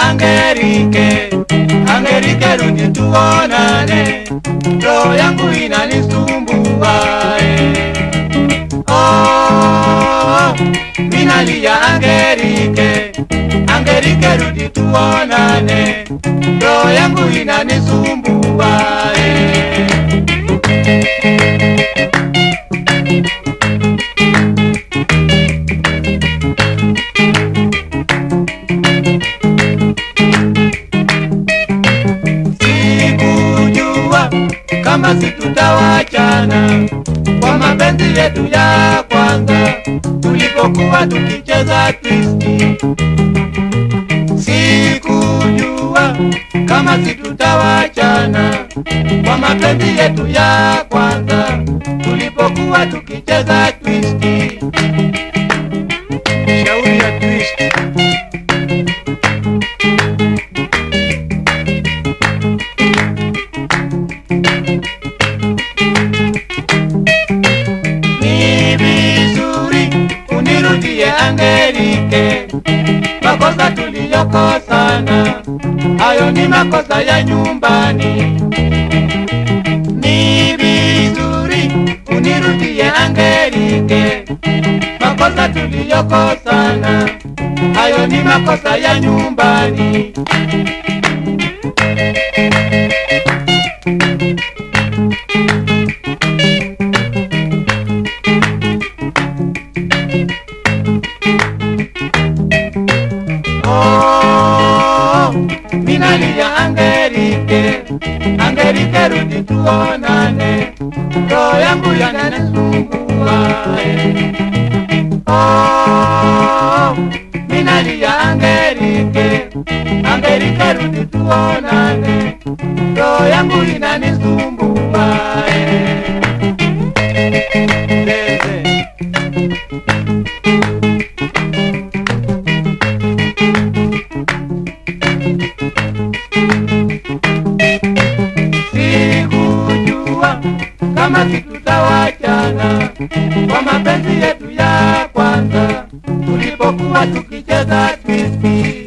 Angerike, Angerike rudi tuonane, roho yangu inanisumbua eh. Oh, minalia Angerike, Angerike rudi tuonane, roho yangu inanisumbua eh. Sikujua kama situtawachana kwa mapenzi yetu ya kwanza tulipokuwa tukicheza twisti. Sikujua kama situtawachana kwa mapenzi yetu ya kwanza tulipokuwa tukicheza twisti. Shauri ya twisti. ni vizuri unirudie Angelike, makosa tuliyokosana hayo ni makosa ya nyumbani. Ni vizuri unirudie Angelike, makosa tuliyokosana hayo ni makosa ya nyumbani. Oh, minalia Angelike, Angelike rudi tuonane, roho yangu yananisumbua. eh. Oh, minalia Angelike, Angelike rudi tuonane, roho yangu inanisumbua. eh. Zeze. sikujua kama situtawachana kwa mapenzi yetu ya kwanza tulipokuwa tukicheza twisti.